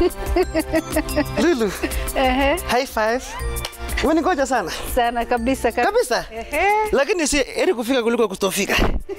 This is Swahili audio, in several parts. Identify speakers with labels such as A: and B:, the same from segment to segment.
A: Lulu,
B: Ehe,
A: high five. Umeningoja sana
B: sana kabisa kab-
A: kabisa,
B: Ehe,
A: lakini si heri kufika kuliko kutofika.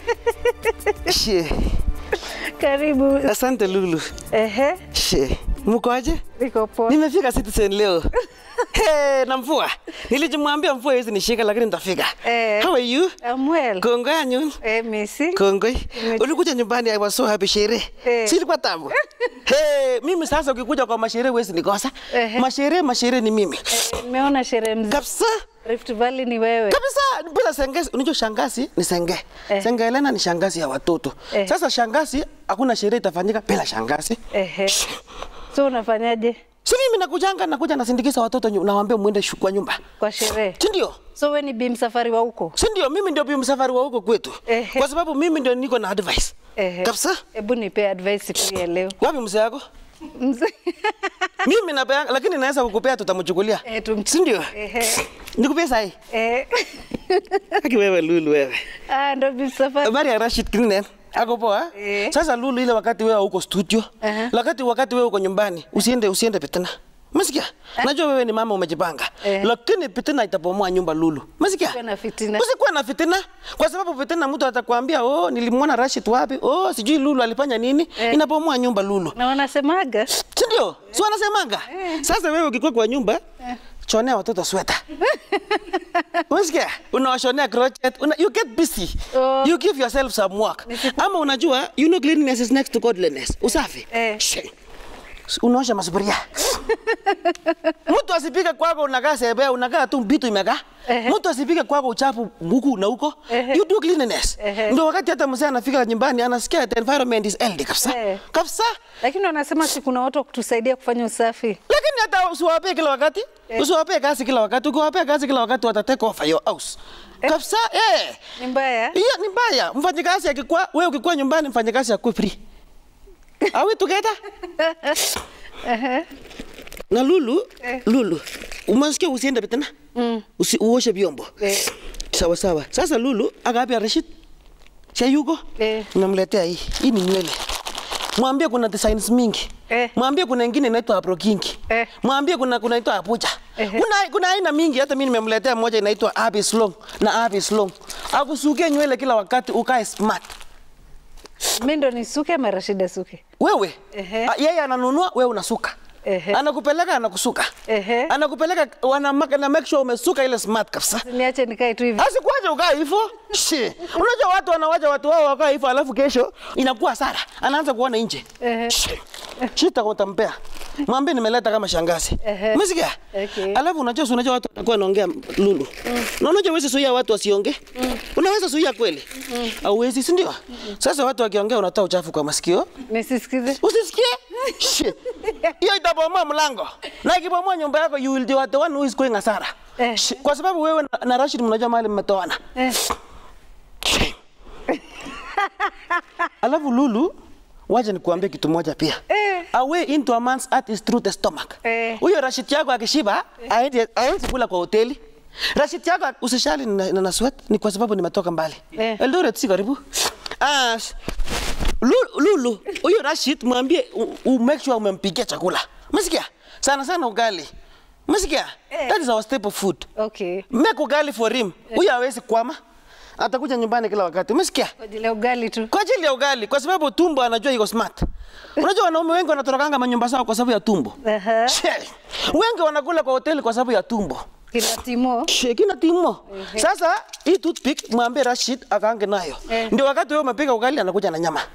A: Shie,
B: karibu.
A: asante Lulu.
B: Ehe,
A: Shie, mkoaje?
B: niko poa.
A: Nimefika Citizen leo. Hey, na mvua. Nilijimwambia mvua hizi nishika lakini nitafika.
B: Eh.
A: How are you?
B: I'm well.
A: Kongoi anyun.
B: Eh, Messi.
A: Kongoi.
B: Nime-
A: Ulikuja nyumbani I was so happy sherehe.
B: Eh.
A: Si ilikuwa tamu. hey, mimi sasa ukikuja kwa masherehe huwezi nikosa.
B: Ehe.
A: Masherehe masherehe ni mimi.
B: Eh, Nimeona sherehe mzuri.
A: Kabisa.
B: Rift Valley ni wewe.
A: Kabisa bila sengesi. Unajua shangazi ni senge.
B: Eh.
A: Senge Helena ni shangazi ya watoto.
B: Eh.
A: Sasa shangazi hakuna sherehe itafanyika bila shangazi.
B: Ehe. So unafanyaje
A: Si mimi nakujanga nakuja nasindikiza watoto nyu- nawaambia muende shu- kwa nyumba.
B: kwa sherehe?
A: Si ndio?
B: So we ni bi msafari wa huko?
A: si ndio mimi ndio bi msafari wa huko kwetu
B: Ehe.
A: kwa sababu mimi ndio niko na advice
B: Ehe.
A: kabisa
B: Hebu nipe advice pia leo.
A: wapi mzee yako
B: Mzee.
A: mimi napea lakini naweza kukupea tutamchukulia
B: Eh, tum-
A: si ndio
B: Ehe.
A: nikupea sahi
B: Eh.
A: aki wewe lulu wewe
B: Ah, ndo bi msafari.
A: habari ya Rashid Kininen ako poa
B: Eh.
A: sasa lulu ile wakati wewe uko studio
B: Aha.
A: wakati wakati wewe uko nyumbani usiende usiende pitana Masikia? Najua wewe ni mama umejipanga.
B: Eh.
A: Lakini fitina itabomoa nyumba Lulu. Masikia?
B: Usikuwe na fitina.
A: Usikuwe na fitina kwa sababu fitina mtu atakwambia oh nilimwona Rashid wapi? Oh sijui Lulu alifanya nini?
B: Eh.
A: Inabomoa nyumba Lulu.
B: Na wanasemaga
A: Si ndio? Si wanasemanga? Sasa wewe ukikuwa kwa nyumba chonea watoto sweta. Unasikia? Unawashonea crochet. Una, you get busy.
B: Oh.
A: You give yourself some work. Ama unajua you know cleanliness is next to godliness. Usafi.
B: Eh.
A: Shit. Unaosha masufuria. Mtu asipike kwako unakaa sebea, unakaa tu mbitu imekaa.
B: Ehe.
A: Mtu asipike kwako uchafu huku na huko.
B: Ehe.
A: You do cleanliness.
B: Ehe.
A: Ndio wakati hata mzee anafika nyumbani anasikia the environment is healthy kabisa.
B: Eh.
A: Kabisa.
B: lakini wanasema si kuna watu wa kutusaidia kufanya usafi.
A: Lakini hata usiwapee kila wakati. Usiwapee kazi kila wakati. Ukiwapea kazi kila wakati wata take over your house. Kabisa. Eh.
B: Ni mbaya.
A: Hiyo ni mbaya. Mfanyikazi akikuwa wewe ukikuwa nyumbani mfanyikazi akuwe free. Are we together?
B: Ehe.
A: Na Lulu,
B: Eh.
A: Lulu, umesikia usiende tena?
B: Mm.
A: Usi, uoshe vyombo.
B: Eh.
A: Sawa sawa. Sasa Lulu akaambia Rashid, si yuko?
B: Eh.
A: Namletea hii. Hii ni nywele. Mwambie kuna designs mingi.
B: Eh.
A: Mwambie kuna ingine inaitwa Afro King.
B: Eh.
A: Mwambie kuna kuna inaitwa Abuja.
B: Ehe.
A: Kuna kuna aina mingi hata mimi nimemletea moja inaitwa Abis Long na Abis Long. Akusukie nywele kila wakati ukae smart.
B: Mimi ndo nisuke ama Rashida suke?
A: Wewe
B: Ehe.
A: a- yeye ananunua, wewe unasuka.
B: Ehe.
A: Anakupeleka anakusuka.
B: Ehe.
A: Anakupeleka wana na make sure umesuka ile smart kabisa.
B: Niache nikae tu hivi.
A: Asikuache ukaa hivyo. Shi. Unajua watu wanawacha watu wao wakaa hivyo alafu kesho inakuwa sara. Anaanza kuona nje.
B: Ehe.
A: Shi. Shita utampea. Mwambie nimeleta kama shangazi.
B: Ehe.
A: Umesikia?
B: Okay.
A: Alafu unajua si unajua watu watakuwa wanaongea lulu. Na unajua wewe suia watu wasiongee. Unaweza suia kweli? Hauwezi, si ndio? Sasa watu wakiongea unatoa uchafu kwa masikio.
B: Nisisikize.
A: Usisikie? Shit. Hiyo itabomoa mlango. Na ikibomoa nyumba yako you will be the one who is going hasara.
B: Eh.
A: Shit. Kwa sababu wewe na, na Rashid mnajua mahali mmetoana.
B: Eh.
A: Shit. Alafu Lulu, wacha nikuambie kitu moja pia.
B: Eh.
A: A way into a man's heart is through the stomach.
B: Eh.
A: Huyo Rashid yako akishiba, aende aende kula kwa hoteli. Rashid yako usishali na, na, na sweat ni kwa sababu nimetoka mbali.
B: Eh.
A: Eldoret si karibu. Ah, sh- Lulu, Lulu, huyo Rashid mwambie u, u make sure umempikia chakula. Umesikia? Sana sana ugali. Umesikia?
B: Eh.
A: That is our staple food.
B: Okay.
A: Make ugali for him. Huyo hawezi kwama. Atakuja nyumbani kila wakati. Umesikia?
B: Kwa ajili ya ugali tu.
A: Kwa ajili ya ugali, kwa sababu tumbo anajua iko smart. Unajua wanaume wengi wanatorokanga manyumba zao kwa sababu ya tumbo.
B: Aha.
A: She, wengi wanakula kwa hoteli kwa sababu ya tumbo.
B: Kina Timo.
A: She, kina timo. Sasa hii toothpick mwambie Rashid akaange nayo.
B: Eh.
A: Ndio wakati wewe umepika ugali anakuja na nyama.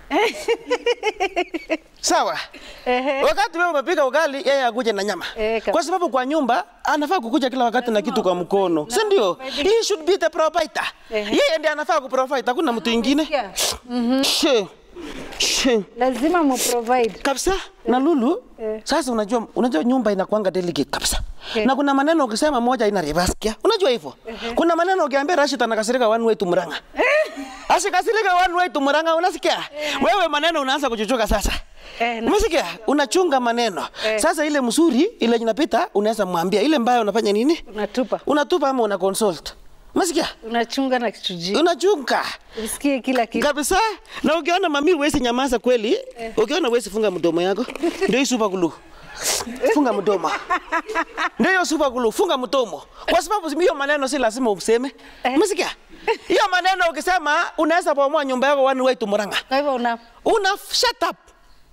A: Sawa?
B: Ehe.
A: Wakati wewe umepika ugali yeye akuje na nyama.
B: Eh, kabisa.
A: Kwa sababu kwa nyumba anafaa kukuja kila wakati na kitu kwa mkono. Si ndio? He should be the provider.
B: Ehe.
A: Yeye ndiye anafaa kuprovide, hakuna mtu mwingine.
B: Yeah.
A: She. She.
B: Lazima mu provide.
A: kabisa na Lulu
B: Eh.
A: sasa unajua unajua nyumba inakuanga delicate kabisa
B: Eh.
A: na kuna maneno ukisema moja ina reverse kia unajua hivyo kuna maneno ukiambia Rashid anakasirika one way to Murang'a asikasirika one way to Murang'a unasikia wewe maneno unaanza kuchuchuka sasa
B: Eh, na-
A: Umesikia? Unachunga maneno.
B: Eh.
A: Sasa ile mzuri ile inapita unaweza mwambia ile mbaya unafanya nini?
B: Unatupa.
A: Unatupa ama una consult. Umesikia?
B: Unachunga na kichujio.
A: Unachunga.
B: Usikie kila kitu.
A: Kabisa. Na ukiona mami huwezi nyamaza kweli, ukiona huwezi funga mdomo yako, ndio hii super glue. funga mdomo. Ndio hiyo super glue, funga mdomo. Kwa sababu hiyo maneno si lazima useme. Umesikia? Hiyo maneno ukisema unaweza bomoa nyumba yako one way to Murang'a.
B: Kwa hivyo una
A: Una shut up.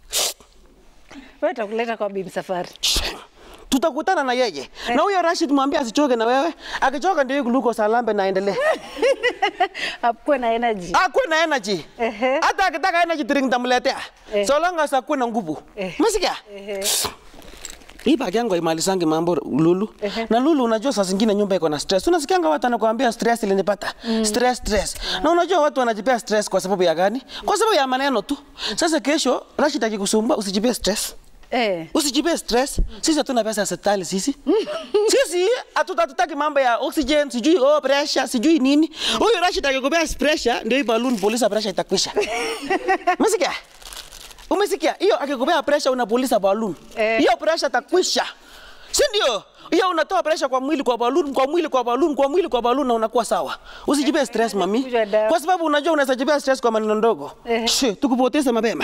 B: wewe utakuleta kwa bibi safari.
A: Tutakutana na yeye. Na huyo Rashid mwambie asichoke na wewe. Akichoka ndio glucose alambe na aendelee.
B: Akuwe na energy.
A: Akuwe na energy.
B: Ehe.
A: Hata akitaka energy drink nitamletea.
B: Eh.
A: So long as akuwe na nguvu.
B: Eh.
A: Umesikia?
B: Ehe.
A: Hii bagi yangu haimalizangi mambo Lulu.
B: Ehe.
A: Na Lulu, unajua saa zingine nyumba iko na stress. Unasikianga watu anakuambia stress ilinipata. Stress stress. Na unajua watu wanajipea stress kwa sababu ya gani? Kwa sababu ya maneno tu. Sasa kesho Rashid akikusumbua usijipee stress.
B: Eh.
A: Usijipee stress. Sisi hatuna pesa ya hospitali sisi. sisi hatuta- hatutaki mambo ya oxygen, sijui oh pressure, sijui nini. Huyu Rashid akikupea pressure ndio hii balloon polisa pressure itakwisha. Umesikia? Umesikia? Hiyo akikupea pressure unapuliza balloon.
B: Eh.
A: Hiyo pressure itakwisha. Si ndio? Hiyo unatoa pressure kwa mwili kwa balloon, kwa mwili kwa balloon, kwa mwili kwa balloon na unakuwa sawa. Usijipee stress mami.
B: Kunywa dawa.
A: Kwa sababu unajua unaweza jipea stress kwa maneno ndogo.
B: Eh.
A: Shi, tukupoteza mapema.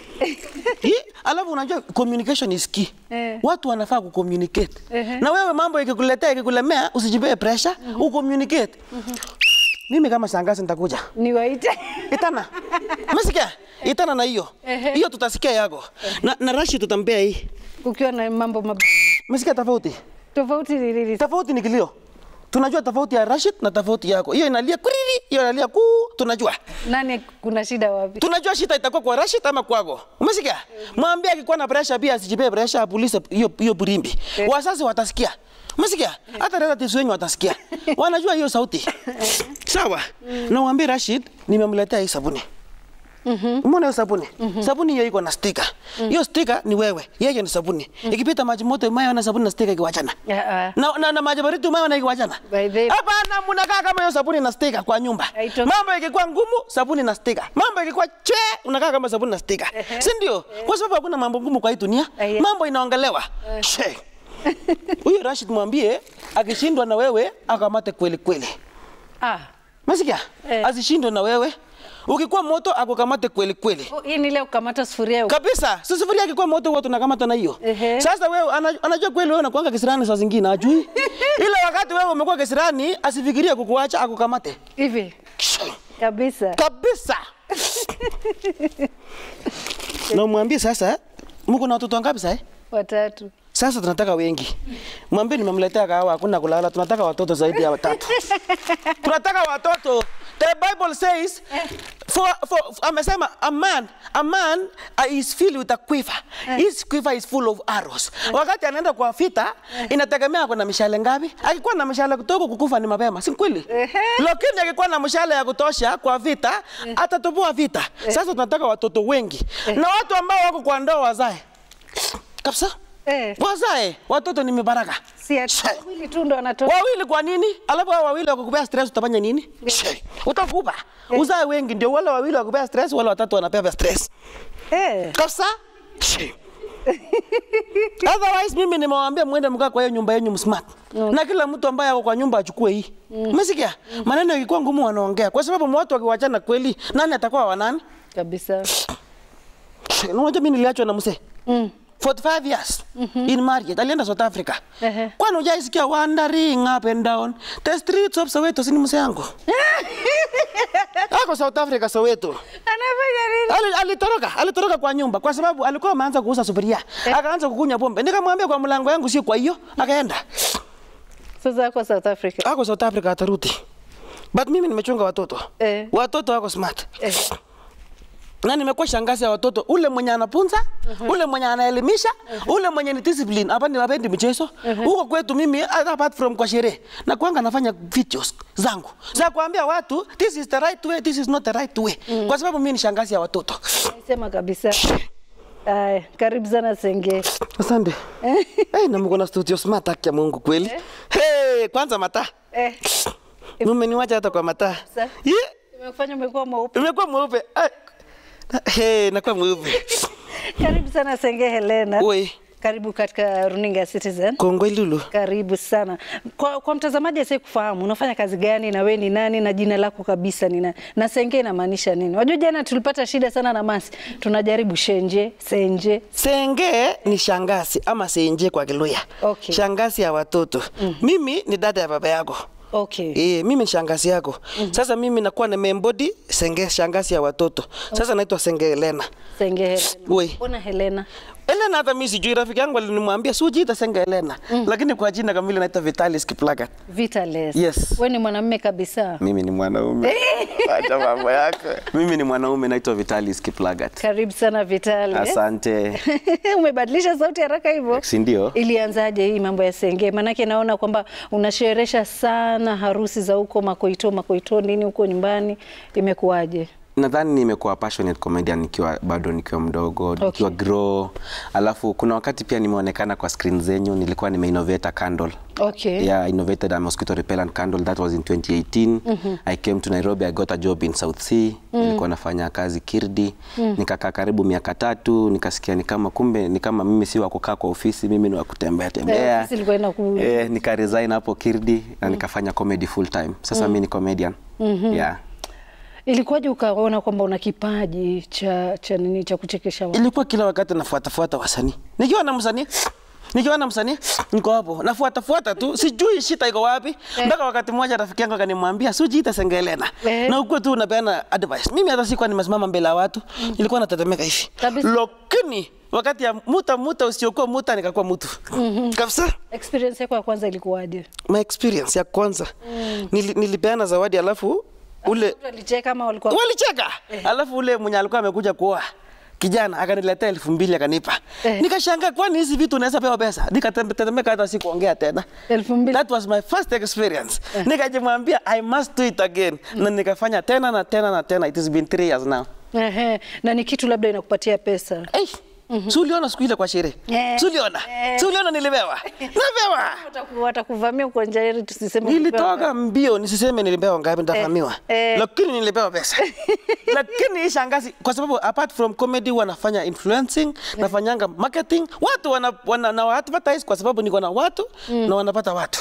A: Hii, alafu unajua communication is key.
B: Eh.
A: Watu wanafaa kucommunicate.
B: Ehe.
A: Na wewe mambo ikikuletea ikikulemea usijipee pressure, ucommunicate. Mimi kama shangazi nitakuja.
B: Niwaite.
A: Itana. Umesikia? Itana na hiyo.
B: Ehe.
A: Hiyo tutasikia yako. Na, na Rashid tutampea hii.
B: Ukiwa na mambo mab...
A: Umesikia tofauti?
B: tofauti ni nini?
A: Tofauti ni kilio. Tunajua tofauti ya Rashid na tofauti yako. Hiyo inalia kuriri, hiyo inalia kuu, tunajua.
B: Nani kuna shida wapi?
A: Tunajua shida itakuwa kwa Rashid ama kwako. Umesikia? Mwambie akikuwa na pressure pia asijipee pressure apulize hiyo hiyo burimbi. Wazazi watasikia. Umesikia? Hata relatives wenyu watasikia. Wanajua hiyo sauti. Sawa. Na mwambie Rashid nimemletea hii sabuni. Umeona hiyo sabuni? Sabuni hiyo iko na sticker. Hiyo sticker ni wewe. Yeye ni sabuni. Ikipita maji moto mayo na sabuni na sticker ikiwachana.
B: Ah, ah.
A: Na, na, na maji baridi mayo na ikiwachana.
B: By the-
A: Hapana, mnakaa kama hiyo sabuni na sticker kwa nyumba.
B: Haitoki.
A: Mambo ikikuwa ngumu, sabuni na sticker. Mambo ikikuwa chwe, unakaa kama sabuni na sticker. Si ndio? Kwa sababu hakuna mambo ngumu kwa hii dunia.
B: Aya.
A: Mambo inaongelewa. She. Huyo Rashid mwambie akishindwa na wewe akamate kweli kweli.
B: Ah.
A: Masikia?
B: Eh.
A: Asishindwe na wewe. Ukikuwa moto akukamate kweli kweli.
B: Oh, Hii ni ile kukamata sufuria.
A: Kabisa. Si sufuria akikuwa moto huwa tunakamata na hiyo.
B: Ehe.
A: Sasa wewe ana- anajua kweli wewe unakuanga kisirani saa zingine ajui. Ile wakati wewe umekuwa kisirani asifikirie kukuacha akukamate.
B: Hivi kabisa.
A: Kabisa. na umwambie sasa mko na watoto wangapi sasa?
B: Watatu.
A: Sasa tunataka wengi. Mwambie nimemletea kahawa, hakuna kulala, tunataka watoto zaidi ya watatu. tunataka watoto. The Bible says for, for, amesema a man, a man uh, is filled with a quiver. His quiver is full of arrows. Wakati anaenda kwa vita, inategemea kuna mishale ngapi. Akikuwa na mishale kidogo kukufa ni mapema, si kweli?
B: Ehe.
A: Lakini akikuwa na mshale ya kutosha kwa vita, atatoboa vita. Sasa tunataka watoto wengi na watu ambao wako kwa ndoa wazae kabisa,
B: Eh,
A: wazae watoto ni mibaraka.
B: si ati
A: She.
B: wawili tu ndo wanatoka.
A: Wawili kwa nini? Alafu hao wawili wakukupea stress utafanya nini? She. Utakupa. Uzae wengi ndio wale wawili wakupea stress, wale watatu wanapewa stress.
B: Eh,
A: Kabisa? She. Otherwise mimi nimewaambia mwende mkaa kwa hiyo nyumba yenu msmart. Na kila mtu ambaye ako kwa nyumba achukue hii. Umesikia? Maneno yakikuwa ngumu wanaongea kwa sababu watu wakiwachana kweli nani atakuwa wa nani?
B: kabisa.
A: She. Na Unajua mimi niliachwa na mzee.
B: Mm.
A: 45 years in marriage alienda South Africa.
B: Ehe.
A: Kwani hujaisikia wandering up and down the streets of Soweto? Si ni mzee yangu ako South Africa Soweto.
B: Anafanya nini?
A: Ali- Alitoroka, alitoroka kwa nyumba kwa sababu alikuwa ameanza kuuza sufuria, akaanza kukunywa pombe. Nikamwambia kwa mlango yangu sio kwa hiyo, akaenda
B: Sasa ako South Africa.
A: ako South Africa, atarudi. But mimi nimechunga watoto
B: Eh.
A: watoto wako smart
B: Eh.
A: na nimekuwa shangazi ya watoto, ule mwenye anapunza, ule mwenye anaelimisha, ule mwenye ni discipline. Hapa ni wapendi mchezo huko kwetu. Mimi apart from kwa sherehe na kwanga nafanya videos zangu za kuambia watu this is the right way, this is not the right way, kwa sababu mimi ni shangazi ya watoto.
B: Sema kabisa. Aya, karibu sana Senge.
A: Asante. hey, na mko na studio smart, haki ya Mungu kweli. Hey, kwanza mataa
B: Eh,
A: mmeniwacha hata kwa mataa
B: Sa-
A: yeah.
B: imekufanya umekuwa mweupe.
A: Imekuwa mweupe Ah. hey, nakuwa mweupe
B: Karibu sana Senge Helena.
A: Oi.
B: Karibu katika runinga ya Citizen.
A: Kongwe Lulu.
B: Karibu sana. Kwa, kwa mtazamaji asiye kufahamu unafanya kazi gani na we ni nani na jina lako kabisa ni nani na Senge inamaanisha nini? Wajua jana tulipata shida sana na Masi, tunajaribu Shenje, Senje.
A: Senge ni shangazi ama senje kwa Kiluya.
B: Okay.
A: Shangazi ya watoto. Mimi ni dada ya baba yako.
B: Okay.
A: Eh, mimi ni shangazi yako. Sasa mimi nakuwa nimembody senge shangazi ya watoto. Sasa naitwa Senge Elena.
B: Senge Helena.
A: We.
B: Mbona Helena?
A: Elena hata mimi sijui, rafiki yangu alinimwambia si ujiita Senge Elena, lakini kwa jina kamili naitwa Vitalis Kiplagat.
B: Vitalis.
A: Yes.
B: We ni mwanamume kabisa.
A: Mimi ni mwanaume. Acha mambo yako. Mimi ni mwanaume naitwa Vitalis Kiplagat.
B: Karibu sana Vitalis.
A: Asante.
B: Umebadilisha sauti haraka hivyo.
A: Si ndio?
B: Ilianzaje hii mambo ya Senge? Maanake naona kwamba unasherehesha sana harusi za huko Makoito, Makoito nini huko nyumbani, imekuwaje?
A: Nadhani nimekuwa passionate comedian nikiwa bado nikiwa mdogo, nikiwa grow. Alafu kuna wakati pia nimeonekana kwa screen zenyu, nilikuwa nimeinnovate a candle.
B: Okay.
A: Yeah, I innovated a mosquito repellent candle that was in 2018. I came to Nairobi, I got a job in South Sea. Nilikuwa nafanya kazi Kirdi. Nikakaa karibu miaka tatu, nikasikia ni kama kumbe ni kama mimi si wa kukaa kwa ofisi, mimi ni wa kutembea
B: Eh,
A: tembea.
B: ofisi ilikuwa inaku-
A: Eh, nika resign hapo Kirdi na nikafanya comedy full time. Sasa mimi ni comedian. Yeah.
B: Ilikuwaje ukaona kwamba una kipaji cha cha nini cha kuchekesha watu?
A: ilikuwa kila wakati nafuatafuata wasanii nikiwa na msanii nikiwa na msanii niko hapo nafuatafuata tu sijui shita iko wapi mpaka wakati mmoja rafiki yangu akanimwambia sujiita sengelena
B: Eh.
A: na ukuwe tu unapeana advice mimi hata sikuwa nimesimama mbele ya watu nilikuwa natetemeka hivi
B: Kabisa.
A: lakini wakati ya muta muta usiokuwa muta nikakuwa mtu kabisa
B: Experience yako ya kwanza ilikuwaje?
A: my experience ya kwanza nili, nilipeana zawadi alafu ule
B: Watu walicheka ama walikuwa
A: walicheka alafu ule mwenye alikuwa amekuja kuoa kijana akaniletea elfu mbili akanipa
B: Eh.
A: nikashangaa kwani hizi vitu unaweza pewa pesa nikatetemeka hata si kuongea tena
B: elfu mbili?
A: that was my first experience nikajimwambia i must do it again na nikafanya tena na tena na tena it has been three years now
B: Ehe, na ni kitu labda inakupatia pesa.
A: hey, si uliona siku ile kwa sherehe
B: Eh.
A: si uliona
B: Eh.
A: si uliona nilipewa nilipewa
B: Wataku- Watakuvamia uko nje ili tusiseme
A: nilitoka mbio nisiseme nilipewa ngapi nitafahamiwa
B: eh.
A: lakini nilipewa pesa lakini hii shangazi kwa sababu apart from comedy wanafanya influencing nafanyanga marketing watu wana, wana na advertise kwa sababu niko na watu na wanapata watu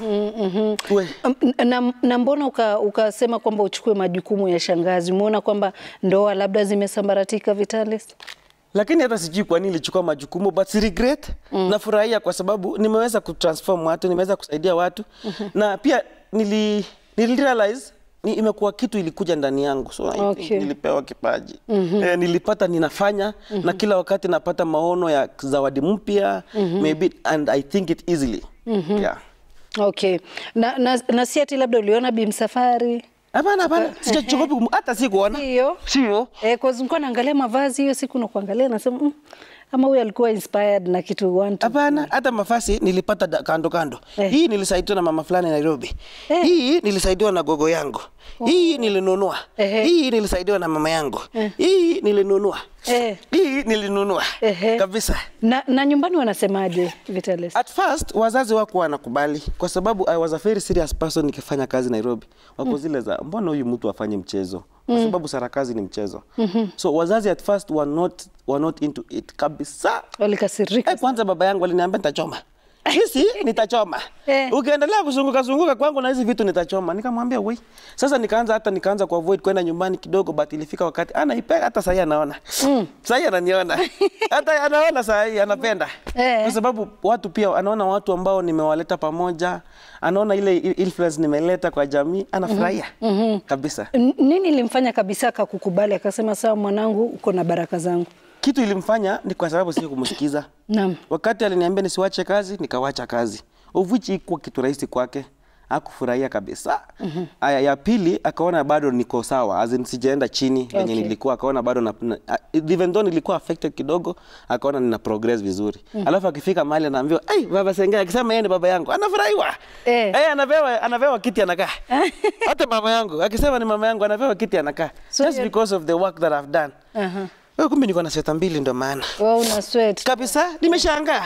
A: We.
B: Um, na, na mbona uka- ukasema kwamba uchukue majukumu ya shangazi? Umeona kwamba ndoa labda zimesambaratika Vitalis?
A: lakini hata sijui kwa nini nilichukua majukumu but si regret nafurahia kwa sababu nimeweza kutransform watu nimeweza kusaidia watu na pia nili, nili realize ni imekuwa kitu ilikuja ndani yangu so I think
B: Okay.
A: nilipewa kipaji eh, nilipata ninafanya na kila wakati napata maono ya zawadi mpya maybe and I think it easily yeah.
B: Okay. Na, na, na si ati labda uliona Bimsafari
A: Hapana, hapana, sijachoka hata sikuona,
B: hiyo
A: sio
B: eh, cause nilikuwa naangalia mavazi hiyo siku na kuangalia nasema mm, ama huyu alikuwa inspired na kitu one two.
A: Hapana, hata mafasi nilipata da- kando kando.
B: Eh.
A: Hii nilisaidiwa na mama fulani Nairobi.
B: Eh.
A: Hii nilisaidiwa na gogo yangu. Hii nilinunua.
B: Ehe.
A: Hii nilisaidiwa na mama yangu. Hii nilinunua.
B: Eh.
A: Hii nilinunua.
B: Ehe.
A: Kabisa.
B: Na, na nyumbani wanasemaje Vitalis?
A: At first wazazi wako wanakubali kwa sababu I was a very serious person nikifanya kazi Nairobi. Wako zile za mbona huyu mtu afanye mchezo? Kwa sababu sarakazi ni mchezo. So wazazi at first were not were not into it kabisa.
B: Walikasirika.
A: Eh, kwanza baba yangu aliniambia nitachoma. Hisi nitachoma.
B: Eh.
A: Ukiendelea kuzunguka zunguka kwangu na hizi vitu nitachoma. Nikamwambia wei. Sasa nikaanza hata nikaanza ku avoid kwenda nyumbani kidogo but ilifika wakati anaipenda hata sasa anaona. Mm. Sasa ananiona. hata anaona sasa anapenda.
B: Eh.
A: Kwa sababu watu pia anaona watu ambao nimewaleta pamoja, anaona ile influence nimeleta kwa jamii, anafurahia. Kabisa.
B: N- Nini ilimfanya kabisa akakukubali akasema sawa, mwanangu, uko na baraka zangu?
A: Kitu ilimfanya ni kwa sababu sio kumsikiza.
B: Naam.
A: Wakati aliniambia nisiwache kazi, nikawacha kazi. Of which ikuwa kitu rahisi kwake. Hakufurahia kabisa. Aya ya pili akaona bado niko sawa, as in sijaenda chini venye
B: Okay.
A: nilikuwa, akaona bado na, na, even though nilikuwa affected kidogo, akaona nina progress vizuri. Alafu akifika mahali anaambiwa, "Ai, baba Sengea akisema yeye ni baba yangu." Anafurahiwa.
B: Eh.
A: Eh, anapewa anapewa kiti anakaa. Hata mama yangu akisema ni mama yangu anapewa kiti anakaa.
B: So
A: Just
B: you-
A: because of the work that I've done.
B: Aha.
A: Wewe kumbe niko na sweta mbili ndio maana.
B: Wewe una sweat.
A: Kabisa, nimeshangaa.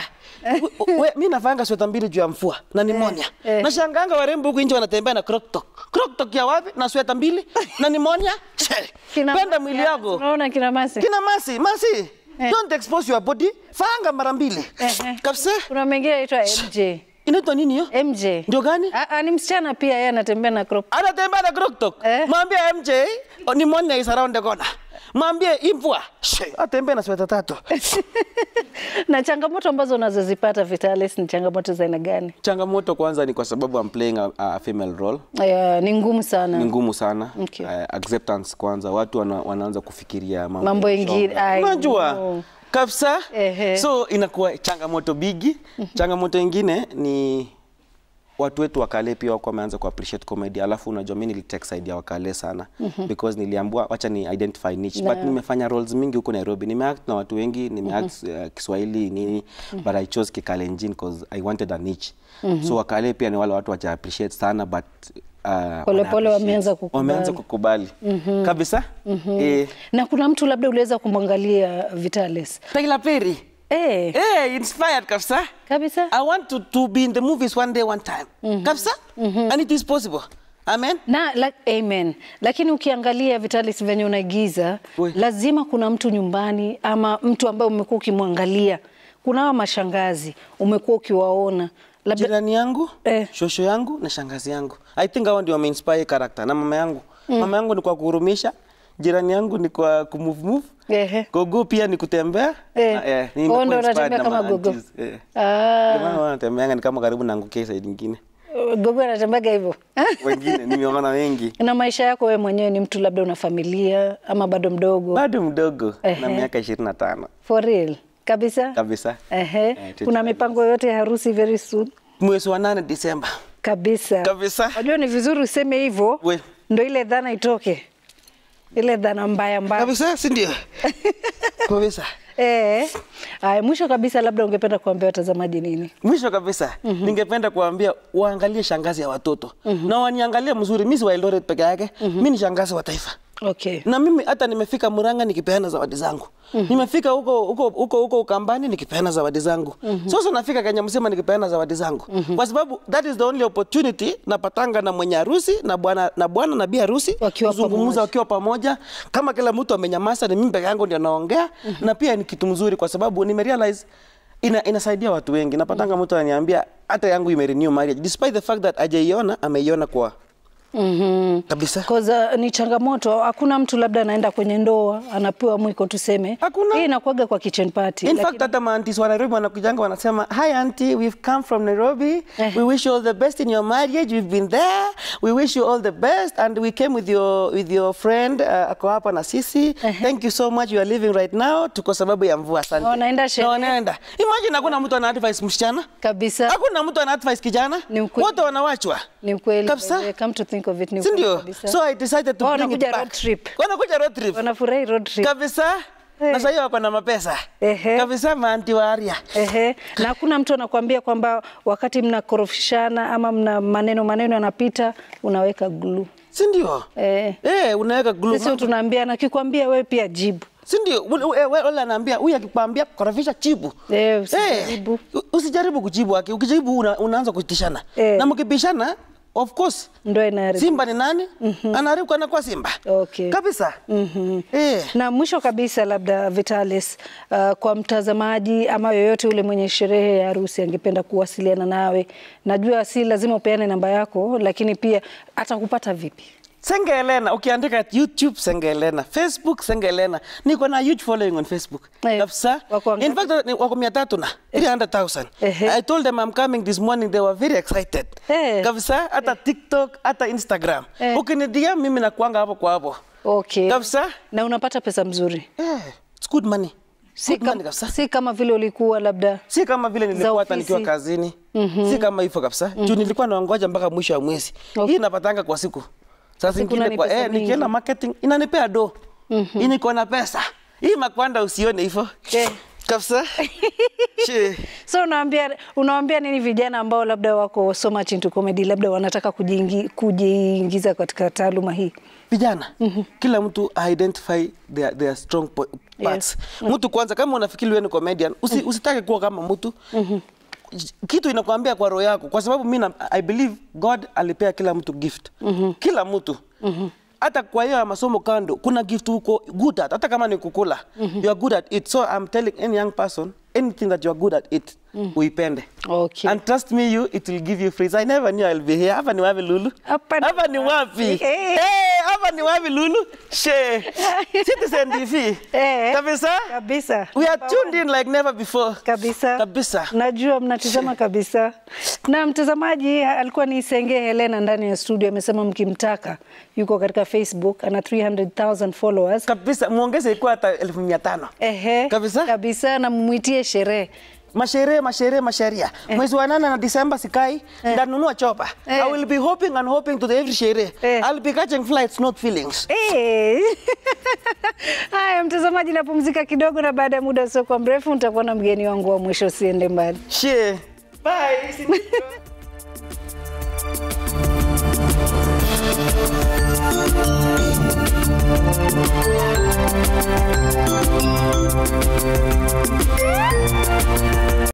A: We- Mi navanga sweta mbili juu ya mvua na nimonia.
B: eh.
A: Nashangaanga warembo huku nje wanatembea na crop top. Crop top ya wapi? Na sweta mbili na nimonia.
B: Kina
A: Penda
B: Masi
A: mwili
B: hapa,
A: yako.
B: Unaona kina Masi?
A: Kina Masi, Masi. don't expose your body fanga mara mbili
B: Ehe.
A: kabisa
B: Kuna mengine anaitwa MJ.
A: inaitwa nini hiyo
B: MJ.
A: ndio gani
B: Ah, ah, ni msichana pia yeye anatembea na crop.
A: anatembea na kroktok
B: Eh.
A: mwambie mj o, ni money is around the corner mwambie imvua She, atembee na sweta tatu
B: na changamoto ambazo unazozipata Vitalis ni changamoto za aina gani?
A: changamoto kwanza ni kwa sababu I'm playing a, a female role
B: Aya, ni ngumu sana.
A: ni ngumu sana
B: Okay.
A: uh, acceptance kwanza watu wana, wanaanza kufikiria mambo
B: Mambo
A: ya
B: ingine,
A: shoga.
B: I
A: unajua
B: know.
A: kabisa
B: Ehe.
A: so inakuwa changamoto bigi changamoto ingine ni watu wetu wakale pia wako wameanza ku appreciate comedy alafu unajua mimi nilitake side ya wakale sana because niliambiwa wacha ni identify niche but nimefanya roles mingi huko Nairobi nimeact na watu wengi nimeact uh, Kiswahili nini but I chose Kikalenjin because I wanted a niche so wakale pia ni wale watu wacha appreciate sana but uh, wana
B: Pole pole
A: appreciate.
B: wameanza kukubali.
A: wameanza kukubali kabisa eh,
B: Na kuna mtu labda uliweza kumwangalia Vitalis.
A: Tyler Perry
B: Eh,
A: eh inspired kabisa
B: kabisa.
A: I want to, to be in the movies one day one time kabisa and it is possible amen
B: Na la, amen. Lakini ukiangalia Vitalis venye unaigiza,
A: We.
B: lazima kuna mtu nyumbani ama mtu ambaye umekuwa ukimwangalia. Kuna hawa mashangazi umekuwa ukiwaona labda
A: jirani yangu
B: Eh.
A: shosho yangu na shangazi yangu i think hao ndio wameinspire character na mama yangu mama yangu ni kwa kuhurumisha jirani yangu ni kwa kumove move
B: Ehe.
A: gogo pia ni kutembea
B: Eh.
A: Na, eh,
B: Oh,
A: nimekuwa
B: ndo
A: inspired
B: unatembea
A: na
B: kama
A: ma
B: gogo.
A: aunties, eh.
B: Ah.
A: Ndio maana wanatembeanga ni kama karibu naangukia side nyingine
B: Gogo anatembaga hivyo.
A: wengine nimeona wengi
B: na maisha yako wewe mwenyewe ni mtu labda una familia ama bado mdogo?
A: bado mdogo na
B: Ehe.
A: miaka ishirini na tano
B: For real? Kabisa?
A: kabisa
B: Ehe.
A: Eh,
B: Kuna
A: 25
B: mipango yote ya harusi very soon?
A: mwezi wa nane Disemba
B: Kabisa.
A: Kabisa.
B: Unajua ni vizuri useme hivyo
A: We.
B: ndo ile dhana itoke. Ile dhana mbaya mbaya.
A: kabisa si ndio kabisa
B: Eh. Aya, mwisho kabisa labda ungependa kuambia watazamaji nini?
A: mwisho kabisa ningependa kuambia waangalie shangazi ya watoto na waniangalie mzuri mi si wa Eldoret peke yake mi ni shangazi wa taifa
B: Okay.
A: na mimi hata nimefika Murang'a nikipeana zawadi zangu nimefika huko huko huko huko Ukambani nikipeana zawadi zangu sasa nafika Kenya mzima nikipeana zawadi zangu kwa sababu that is the only opportunity napatanga na mwenye harusi na bwana na bwana na bi harusi
B: Wakiwa pamoja.
A: kuzungumza wakiwa pamoja kama kila mtu amenyamaza ni mimi peke yangu ndio naongea na pia ni kitu mzuri kwa sababu nimerealize ina, inasaidia watu wengi napatanga mtu ananiambia hata yangu imerenew marriage despite the fact that hajaiona ameiona kwa
B: Mhm.
A: kabisa
B: Cause, uh, ni changamoto. Hakuna mtu labda anaenda kwenye ndoa anapewa mwiko tuseme.
A: Hakuna.
B: Hii inakuwaga kwa kitchen party.
A: In
B: lakini-
A: fact hata maantis wa Nairobi wanakujanga wanasema hi auntie we've come from Nairobi we wish you all the best in your marriage we've been there we wish you all the best and we came with your with your friend uh, ako hapa na sisi thank you so much you are living right now tuko sababu ya mvua asante
B: Na wanaenda
A: Na
B: sherehe.
A: wanaenda imagine hakuna mtu ana advice msichana
B: kabisa.
A: hakuna mtu ana advice kijana
B: Ni ukweli.
A: wote wanawachwa
B: Ni ukweli.
A: Kabisa.
B: Eh, Come to think of it ni
A: si
B: ukweli
A: ndio
B: kabisa.
A: so I decided to
B: Wao
A: bring it
B: wanakuja
A: back
B: road trip.
A: wanakuja road trip
B: Wanafurahi road trip.
A: kabisa
B: Eh.
A: na sasa wako na mapesa
B: Ehe.
A: kabisa maanti wa aria
B: Ehe. Na hakuna mtu anakuambia kwamba wakati mnakorofishana ama mna maneno maneno yanapita unaweka glue.
A: si ndio
B: Eh.
A: Eh, unaweka glue.
B: Sisi tunaambiana kikwambia wewe pia jibu.
A: Si ndio? Ule- ule- ule- ule anaambia huyu akikwambia korofisha chibu.
B: Eh, usijaribu.
A: Eh, usijaribu kujibu haki. Ukijaribu una, unaanza kutishana.
B: Eh.
A: Na mkibishana of course
B: Ndio inaharibu.
A: Simba ni nani? Anaharibu anakuwa Simba.
B: Okay.
A: Kabisa. Eh.
B: Na mwisho kabisa, labda Vitalis, uh, kwa mtazamaji ama yoyote ule mwenye sherehe ya harusi angependa kuwasiliana nawe, najua si lazima upeane namba yako, lakini pia atakupata vipi?
A: Senge Helena, ukiandika YouTube Senge Helena, Facebook Senge Helena. Niko na huge following on Facebook.
B: Eh,
A: Kabisa.
B: wako wangapi?
A: In fact ni- wako mia tatu na 300,000.
B: Ehe.
A: I told them I'm coming this morning they were very excited.
B: Eh.
A: Kabisa hata TikTok hata Instagram.
B: Eh.
A: Ukinidia mimi nakuanga hapo kwa hapo.
B: Okay.
A: Kabisa.
B: Na unapata pesa mzuri,
A: Eh, it's good money.
B: si,
A: Good money
B: kam,
A: kabisa.
B: si kama vile ulikuwa labda
A: Si kama vile nilikuwa hata
B: ofisi.
A: nikiwa kazini. Si kama hivyo kabisa. Juu nilikuwa naongoja mpaka mwisho wa mwezi.
B: Okay.
A: Hii napatanga kwa siku. Sasa
B: Siku
A: ingine
B: ni
A: kwa
B: pesa
A: eh,
B: mingi.
A: nikienda marketing inanipea do. Hii niko na pesa. Hii makwanda usione hivyo.
B: Eh.
A: Kabisa. She.
B: So unaambia unawaambia nini vijana ambao labda wako so much into comedy, labda wanataka kujiingi, kujiingiza katika taaluma hii?
A: Vijana, kila mtu identify their, their strong po- parts. Mtu kwanza kama unafikiri wewe ni comedian, usi, usitake kuwa kama mtu. Kitu inakwambia kwa roho yako kwa sababu mimi na- I believe God alipea kila mtu gift. Kila mtu. hata kwa hiyo ya masomo kando kuna gift uko good at hata kama ni kukula you are good at it so i'm telling any young person anything that you are good at it uipende
B: Okay.
A: and trust me you it will give you free i never knew i'll be here hapa ni wapi lulu
B: Hapa ni
A: hapa ni wapi
B: wapi? Eh.
A: Eh, hapa ni wapi lulu she citizen tv
B: Eh.
A: kabisa
B: Kabisa.
A: we are tuned in like never before
B: kabisa
A: kabisa
B: najua mnatizama kabisa na mtazamaji alikuwa ni Senge Helena ndani ya studio amesema mkimtaka yuko katika Facebook ana 300,000 followers
A: kabisa muongeze ikuwa hata elfu mia tano
B: ehe
A: Kabisa.
B: kabisa na mumwitie sherehe
A: masherehe masherehe masheria mwezi wa nane na disemba sikai ndanunua chopa
B: Eh.
A: i will be hoping and hoping to the every sherehe
B: Eh.
A: i'll be catching flights not feelings
B: Eh. Haya, mtazamaji, napumzika kidogo, na baada ya muda usiokuwa mrefu nitakuwa na mgeni wangu wa mwisho. Usiende mbali.
A: she bye